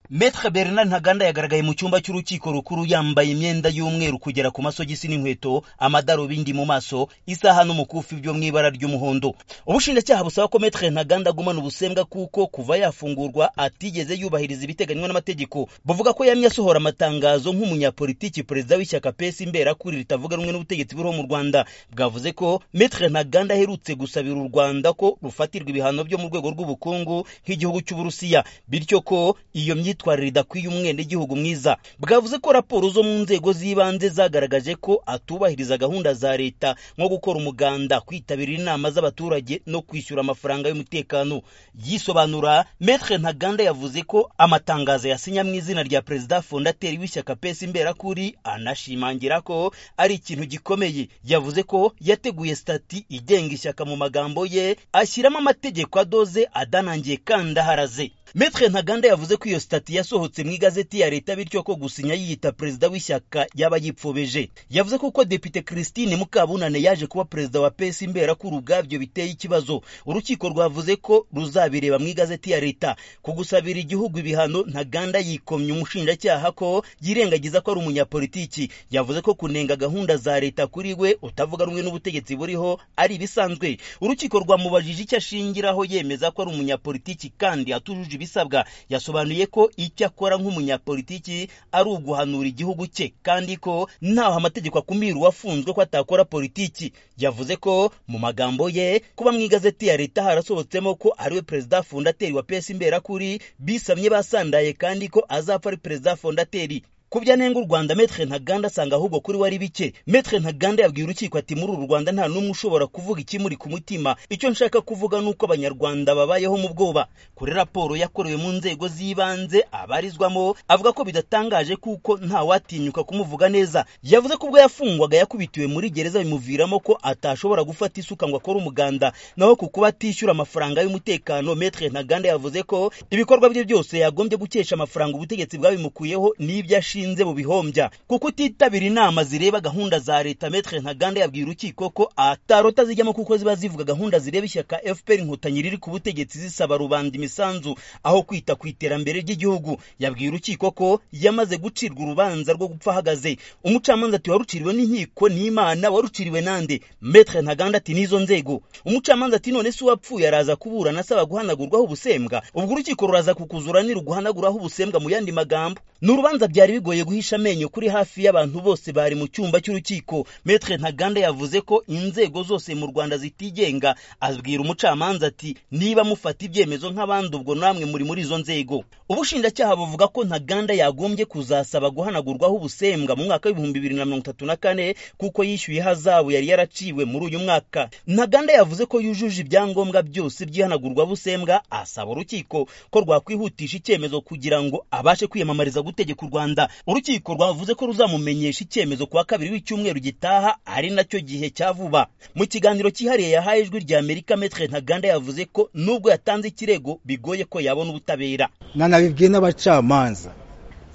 Metre Bernard Ntaganda yagaragaye mu cyumba cy'urukiko rukuru yambaye imyenda y'umweru kugera ku masogisi n'inkweto, amadarubindi mu maso, isaha n'umukufi byo mu ibara ry'umuhondo. Ubushinjacyaha busaba ko Metre Ntaganda agumana ubusembwa kuko kuva yafungurwa atigeze yubahiriza ibiteganywa n'amategeko. Buvuga ko yamye asohora amatangazo nk'umunyapolitiki perezida w'ishyaka PES imberakuri ritavuga rumwe n'ubutegetsi buriho mu Rwanda. Bwavuze ko Metre Ntaganda aherutse gusabira u Rwanda ko rufatirwa ibihano byo mu rwego rw'ubukungu nk'igihugu cy'Uburusiya, bityo ko iyo myitwarire imyitwarire idakwiye umwenegihugu mwiza bwavuze ko raporo zo mu nzego z'ibanze zagaragaje ko atubahiriza gahunda za leta nko gukora umuganda kwitabira inama z'abaturage no kwishyura amafaranga y'umutekano yisobanura metre ntaganda yavuze ko amatangazo yasinya mu izina rya perezida fondateri w'ishyaka pesi imberakuri anashimangira ko ari ikintu gikomeye yavuze ko yateguye stati igenga ishyaka mu magambo ye ashyiramo amategeko adoze adanangiye kandi aharaze Metre Ntaganda yavuze ko iyo stati yasohotse mu igazeti ya leta bityo ko gusinya yiyita perezida w'ishyaka yaba yipfobeje yavuze ko uko depite Christine Mukabunane yaje kuba perezida wa PES imbera ko urugabyo biteye ikibazo urukiko rwavuze ko ruzabireba mu igazeti ya leta ku gusabira igihugu ibihano Ntaganda yikomye umushinjacyaha ko yirengagiza ko ari umunyapolitiki yavuze ko kunenga gahunda za leta kuri we utavuga rumwe n'ubutegetsi buriho ari ibisanzwe urukiko rwamubajije icyo ashingiraho yemeza ko ari umunyapolitiki kandi atujuje ibisabwa yasobanuye ko icyo akora nk'umunyapolitiki ari uguhanura igihugu cye kandi ko ntaho amategeko akumira uwafunzwe ko atakora politiki yavuze ko mu magambo ye kuba mu igazeti ya leta harasohotsemo ko ariwe perezida fondateri wa pesi imberakuri bisamye basandaye kandi ko azapfa ari perezida fondateri kubya nenga u Rwanda Metre Ntaganda asanga ahubwo kuri wari bike Metre Ntaganda yabwiye urukiko ati muri uru Rwanda nta n'umwe ushobora kuvuga ikimuri ku mutima icyo nshaka kuvuga nuko abanyarwanda babayeho mu bwoba kuri raporo yakorewe mu nzego z'ibanze abarizwamo avuga ko bidatangaje kuko nta watinyuka kumuvuga neza yavuze ko ubwo yafungwaga yakubitiwe muri gereza bimuviramo ko atashobora gufata isuka ngo akore umuganda naho ku kuba atishyura amafaranga y'umutekano Metre Ntaganda yavuze ko ibikorwa bye byose yagombye gukesha amafaranga ubutegetsi bwabimukuyeho n'ibyo ashinze mu bihombya kuko utitabira inama zireba gahunda za leta metre ntaganda yabwiye urukiko ko atarota zijyamo kuko ziba zivuga gahunda zireba ishyaka fpr inkotanyi riri ku butegetsi zisaba rubanda imisanzu aho kwita ku iterambere ry'igihugu yabwiye urukiko ko yamaze gucirwa urubanza rwo gupfa ahagaze umucamanza ati waruciriwe n'inkiko n'imana waruciriwe nande metre ntaganda ati n'izo nzego umucamanza ati none se uwapfuye araza kuburana asaba guhanagurwaho ubusembwa ubwo urukiko ruraza kukuzuranira uguhanaguraho ubusembwa mu yandi magambo ni urubanza byari bigoye bigoye guhisha amenyo kuri hafi y'abantu bose bari mu cyumba cy'urukiko metre ntaganda yavuze ko inzego zose mu rwanda zitigenga abwira umucamanza ati niba mufata ibyemezo nk'abandi ubwo namwe muri muri izo nzego ubushinjacyaha buvuga ko ntaganda yagombye kuzasaba guhanagurwaho ubusembwa mu mwaka w'ibihumbi bibiri na mirongo itatu na kane kuko yishyuye hazabu yari yaraciwe muri uyu mwaka ntaganda yavuze ko yujuje ibyangombwa byose by'ihanagurwa busembwa asaba urukiko ko rwakwihutisha icyemezo kugira ngo abashe kwiyamamariza gutegeka u rwanda urukiko rwavuze ko ruzamumenyesha icyemezo kuwa kabiri w'icyumweru gitaha ari nacyo gihe cya vuba mu kiganiro cyihariye yahaye ijwi rya amerika metre ntaganda yavuze ko nubwo yatanze ikirego bigoye ko yabona ubutabera nanabibwiye n'abacamanza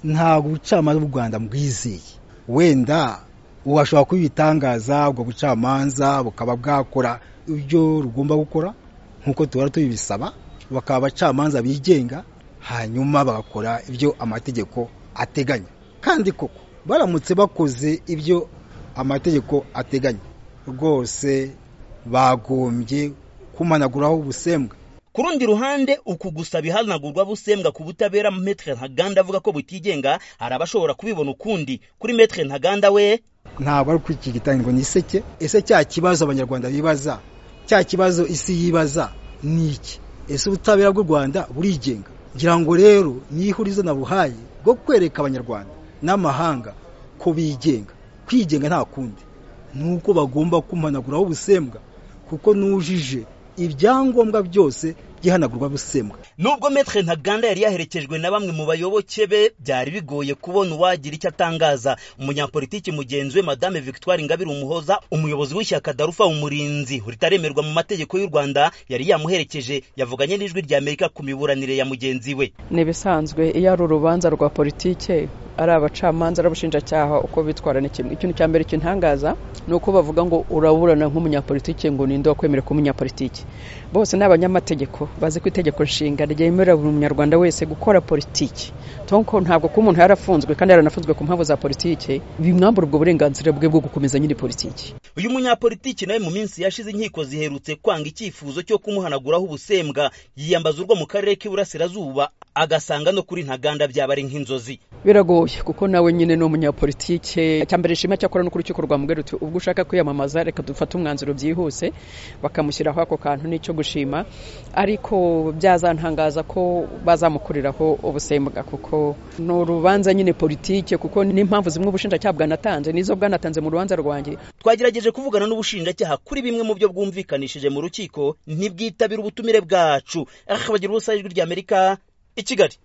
ntabwo ubucamanza bw'u rwanda bwizeye wenda uwashobora kubitangaza ubwo bucamanza bukaba bwakora ibyo rugomba gukora nk'uko tuhora tubibisaba bakaba abacamanza bigenga hanyuma bagakora ibyo amategeko ateganya kandi koko baramutse bakoze ibyo amategeko ateganya rwose bagombye kumanaguraho ubusembwa ku rundi ruhande uku gusaba ihanagurwa busembwa ku butabera metre ntaganda avuga ko butigenga hari abashobora kubibona ukundi kuri metre ntaganda we ntabwo ari ukwikigitanya ngo ni iseke ese cya kibazo abanyarwanda bibaza cya kibazo isi yibaza ni iki ese ubutabera bw'u rwanda burigenga ngira ngo rero n'ihurizo nabuhaye bwo kwereka abanyarwanda n'amahanga ko bigenga kwigenga nta kundi ni uko bagomba kumanaguraho ubusembwa kuko n'ujije ibyangombwa byose by'ihanagurwa busembwa nubwo metre ntaganda yari yaherekejwe na bamwe mu bayoboke be byari bigoye kubona uwagira icyo atangaza umunyapolitiki mugenzi we madame victoire ingabire umuhoza umuyobozi w'ishyaka darufa umurinzi ritaremerwa mu mategeko y'u rwanda yari yamuherekeje yavuganye n'ijwi ry'amerika ku miburanire ya mugenzi we ni ibisanzwe iyo ari urubanza rwa politike ari abacamanza ari abashinjacyaha uko bitwara ni kimwe ikintu cya mbere kintangaza ni uko bavuga ngo uraburana nk'umunyapolitike ngo ninde wakwemera ko umunyapolitike bose ni abanyamategeko bazi ko itegeko nshinga ryemerera buri munyarwanda wese gukora politiki tonko ntabwo ko umuntu yarafunzwe kandi yaranafunzwe ku mpamvu za politike bimwambura ubwo burenganzira bwe bwo gukomeza nyiri politiki uyu munyapolitiki nawe mu minsi yashize inkiko ziherutse kwanga icyifuzo cyo kumuhanaguraho ubusembwa yiyambaza urwo mu karere k'iburasirazuba agasanga no kuri ntaganda byaba ari nk'inzozi biragoye kuko nawe nyine ni umunyapolitike mbere ishima cyakora no ku rukiko rwa mugari uti ubwo ushaka kwiyamamaza reka dufate umwanzuro byihuse bakamushyiraho ako kantu n'icyo gushima ariko byazantangaza ko bazamukuriraho ubusembwa kuko ni urubanza nyine politike kuko n'impamvu zimwe ubushinjacyaha bwanatanze n'izo bwanatanze mu rubanza rwanjye twagerageje kuvugana n'ubushinjacyaha kuri bimwe mu byo bwumvikanishije mu rukiko ntibwitabire ubutumire bwacu bagira ubusa ijwi ry'amerika i kigali